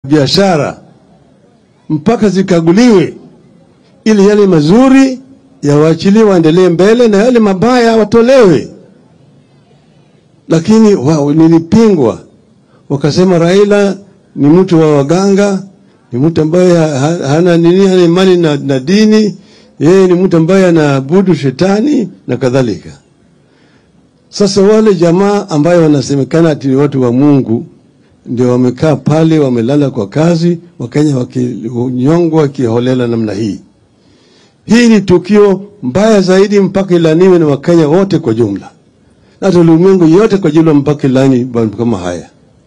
biashara mpaka zikaguliwe, ili yale mazuri yawaachiliwe waendelee mbele na yale mabaya watolewe. Lakini wao nilipingwa, wakasema Raila ni mtu wa waganga, ni mtu ambaye ha- ha- hana nini, hana imani na, na dini, yeye ni mtu ambaye anaabudu shetani na kadhalika. Sasa wale jamaa ambayo wanasemekana ati ni watu wa Mungu ndio wamekaa pale, wamelala kwa kazi, Wakenya wakinyongwa kiholela namna hii. Hii ni tukio mbaya zaidi, mpaka ilaniwe na Wakenya wote kwa jumla, na hata ulimwengu yote kwa jumla, mpaka ilani mambo kama haya.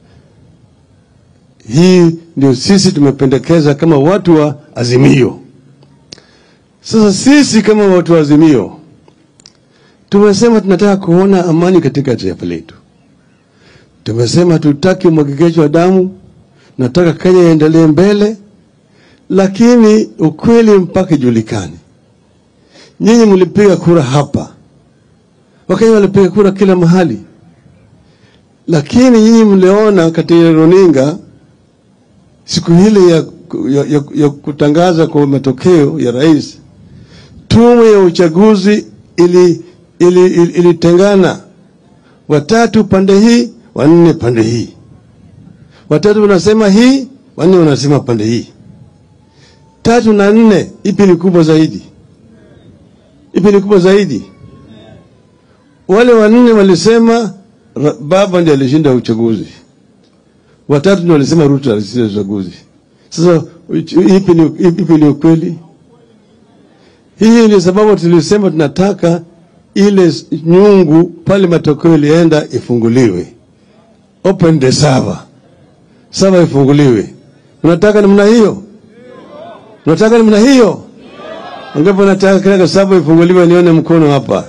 Hii ndio sisi tumependekeza kama watu wa Azimio. Sasa sisi kama watu wa Azimio tumesema tunataka kuona amani katika taifa letu. Tumesema tutaki umwagikaji wa damu, nataka Kenya iendelee mbele, lakini ukweli mpaka ijulikane. Nyinyi mlipiga kura hapa, Wakenya walipiga kura kila mahali, lakini nyinyi mliona katika runinga siku ile ya, ya, ya, ya kutangaza kwa matokeo ya rais, tume ya uchaguzi ili ili, ili, ilitengana watatu pande hii, wanne pande hii, watatu wanasema hii, wanne wanasema pande hii. Tatu na nne, ipi ni kubwa zaidi? Ipi ni kubwa zaidi? Wale wanne walisema ra- baba ndiye alishinda uchaguzi, watatu ndio walisema Ruto alishinda uchaguzi. Sasa uch- ipi ni, ipi ni ukweli? Hii ndio sababu tulisema tunataka ile s- nyungu pale matokeo ilienda ifunguliwe, open the server, server ifunguliwe. Unataka namna hiyo? Unataka namna hiyo? Angapo nataka kila server ifunguliwe, nione mkono hapa.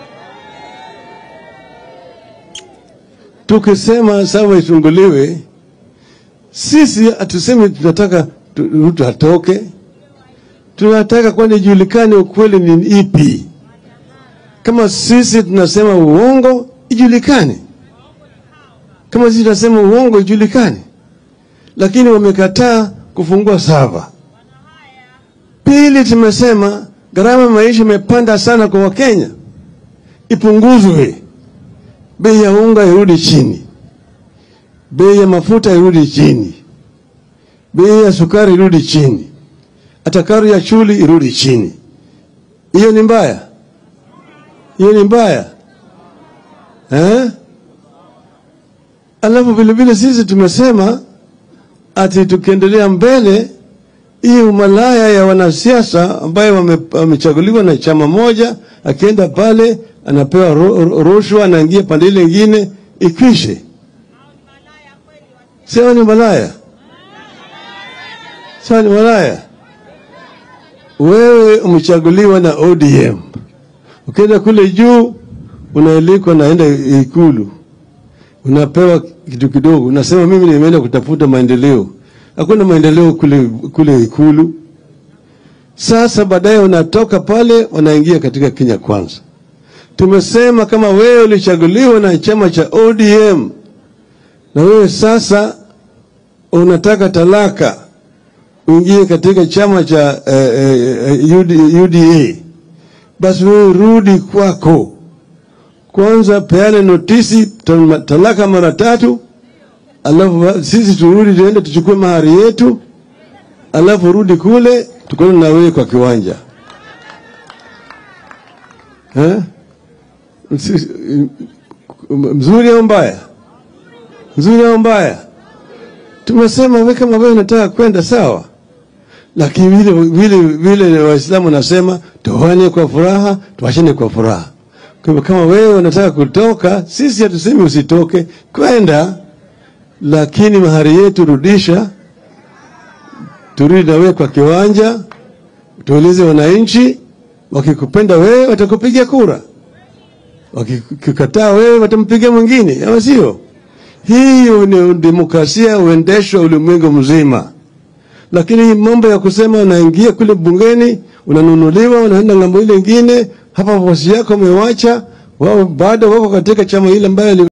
Tukisema server ifunguliwe, sisi hatusemi tunataka tu- Ruto atoke, tunataka kwani ijulikane ukweli ni ipi. Kama sisi tunasema uongo ijulikane, kama sisi tunasema uongo ijulikane, lakini wamekataa kufungua sava. Pili, tumesema gharama ya maisha imepanda sana kwa Wakenya, ipunguzwe, bei ya unga irudi chini, bei ya mafuta irudi chini, bei ya sukari irudi chini, hata karo ya shule irudi chini. Hiyo ni mbaya? hiyo ni mbaya eh? Alafu vile vile sisi tumesema ati tukiendelea mbele, hii umalaya ya wanasiasa ambayo wame- wamechaguliwa na chama moja, akienda pale anapewa ru- ru- rushwa, anaingia pande ile ingine, ikwishe. Sio ni malaya, sio ni malaya. Wewe umechaguliwa na ODM Ukienda kule juu unaalikwa, naenda Ikulu, unapewa kitu kidogo, unasema mimi nimeenda kutafuta maendeleo. Hakuna maendeleo kule, kule Ikulu. Sasa baadaye unatoka pale, unaingia katika Kenya Kwanza. Tumesema kama wewe ulichaguliwa na chama cha ODM na wewe sasa unataka talaka uingie katika chama cha eh, eh, UD- UDA basi wewe rudi kwako kwanza, peane notisi ta- talaka mara tatu, alafu sisi turudi tuende tuchukue mahari yetu, alafu rudi kule tukone na wewe kwa kiwanja eh? Si- Mzuri au mbaya? Mzuri au mbaya? Tumesema wewe kama wewe unataka kwenda sawa, lakini vile vile vile Waislamu nasema toane kwa furaha, tuachane kwa furaha. Kwa hivyo kama wewe unataka kutoka, sisi hatusemi usitoke, kwenda, lakini mahari yetu rudisha, turudi na wewe kwa kiwanja, tuulize wananchi, wakikupenda wewe watakupigia kura, wakikukataa wewe watampigia mwingine, ama sio? Hiyo ni demokrasia huendeshwa ulimwengu mzima lakini hii mambo ya kusema unaingia kule bungeni unanunuliwa, unaenda ng'ambo ile ingine, hapa bosi yako umewacha wao, bado wako katika chama ile ambayo